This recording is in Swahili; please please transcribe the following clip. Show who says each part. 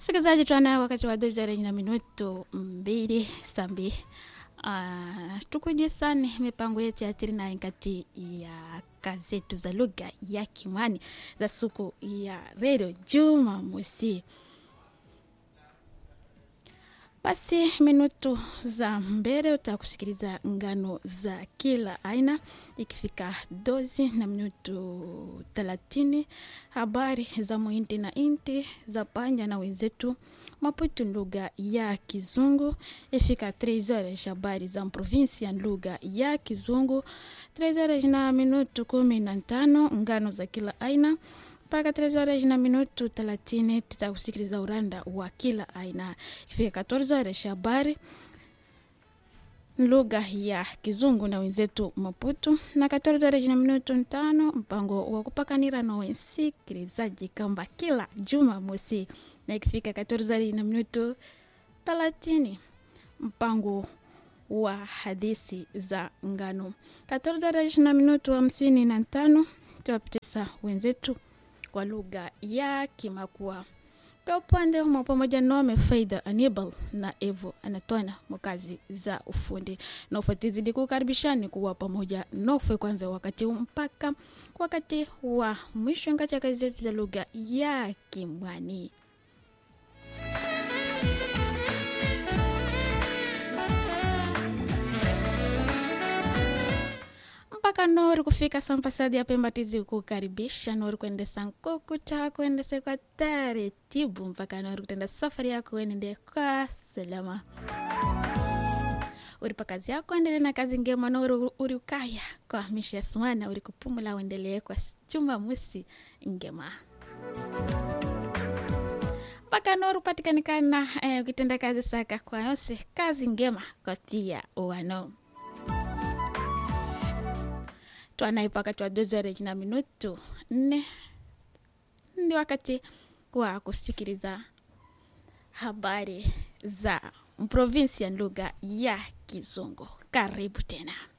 Speaker 1: msikilizaji twana wakati wa dozere na minuto mbili sambi uh, tukuje sana mipango yetu ya tiri na kati ya kazetu za lugha ya kimwani za siku ya redio jumamosi basi minutu za mbele utakusikiliza ngano za kila aina ikifika dozi na minutu thelathini habari za muinti na inti za panya na wenzetu maputu lugha ya kizungu ifika 3 horas habari za provinsia lugha ya kizungu 3 horas na minutu kumi na tano ngano za kila aina mpaka 3 horas na minutu 30 tutakusikiliza uranda wa kila aina ifika 14 horas habari lugha ya kizungu na wenzetu maputu na 14 horas na minutu tano mpango wa kupakanira na wensikilizaji kamba kila juma mosi na ikifika 14 horas na minutu 30 mpango wa hadithi za ngano 14 horas na minutu hamsini na tano tuwapitisa wenzetu kwa lugha ya Kimakua. Kwa upande humo pamoja nome Faida Anibal na Evo anatwana mkazi za ufundi na ufatizidi kukaribishani kuwa pamoja nofe kwanza wakati mpaka wakati wa mwisho ngacha kazi zetu za lugha ya Kimwani. mpaka nori kufika sampasadi ya pembatizi kukaribisha nori kuendesa nkukuta kuendesa kwa taratibu mpaka nori kutenda safari yako enende kwa salama uri pakazi yako endelee na kazi ngema nori uri ukaya kwa misha swana uri kupumula uendelee kwa chuma musi ngema mpaka nori upatikanikana eh, ukitenda kazi saka kwa yose kazi ngema kotia uwano twanaye wakati wa dozere na minutu nne ndi wakati wa kusikiliza habari za provinsi ya lugha ya kizungu karibu tena